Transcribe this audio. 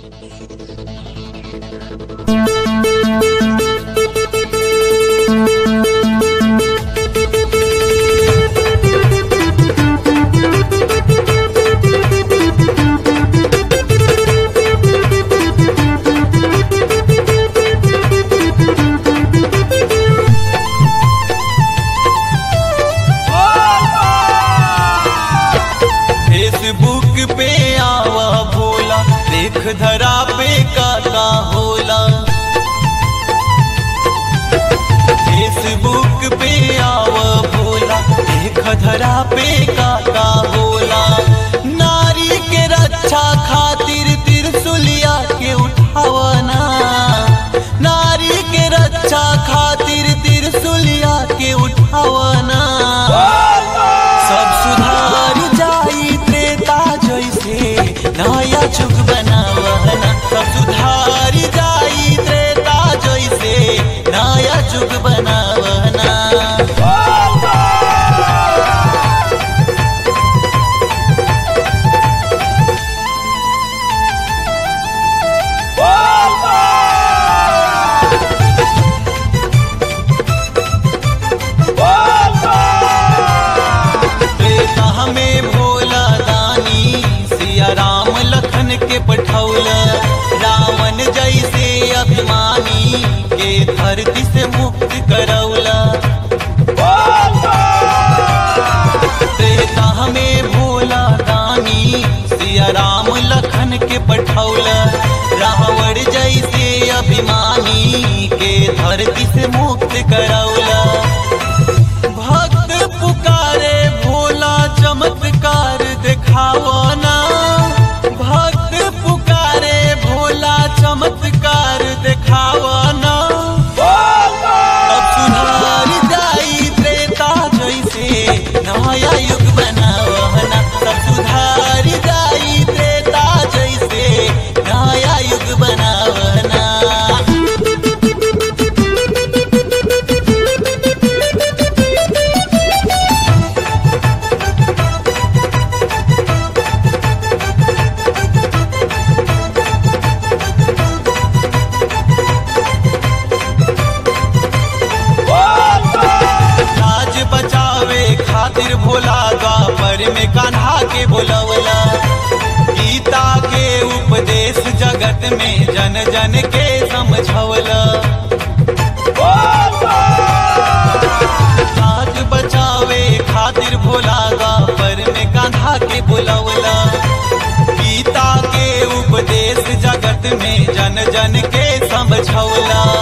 Facebook पे आवा भोला देख धरा पे का का होला फेसबुक पे आवा भोला देख धरा पे का का होला नारी के रक्षा खातिर तिरसुलिया के उठावना नारी के रक्षा खातिर तिरसुलिया के उठावना सब सुधार जाई त्रेता जैसे नया जुग बनावना सब सुधार जाई त्रेता जैसे नया जुग बनावना त्रेता हमें भोला दानी सिया राम लखन के पठौल रावण जैसे अभिमानी के धरती से मुक्त करौला त्रेता हमें भोला दानी सिया राम लखन के पठौल रावण जैसे अभिमानी के धरती से मुक्त करौला भक्त पुकारे भोला चमत्कार दिखावना भक्त पुकारे भोला चमत्कार दिखावना अब सुधार जाई त्रेता जैसे नया युग बनावना सब सुधार जाई त्रेता जैसे नया युग बनावना राज बचावे खातिर भोला द्वापर में कान्हा के बोलवला गीता के उपदेश जगत में जन जन के समझवला राज बचावे खातिर भोला द्वापर में कान्हा के बोलवला गीता के उपदेश जगत में जन जन के समझौला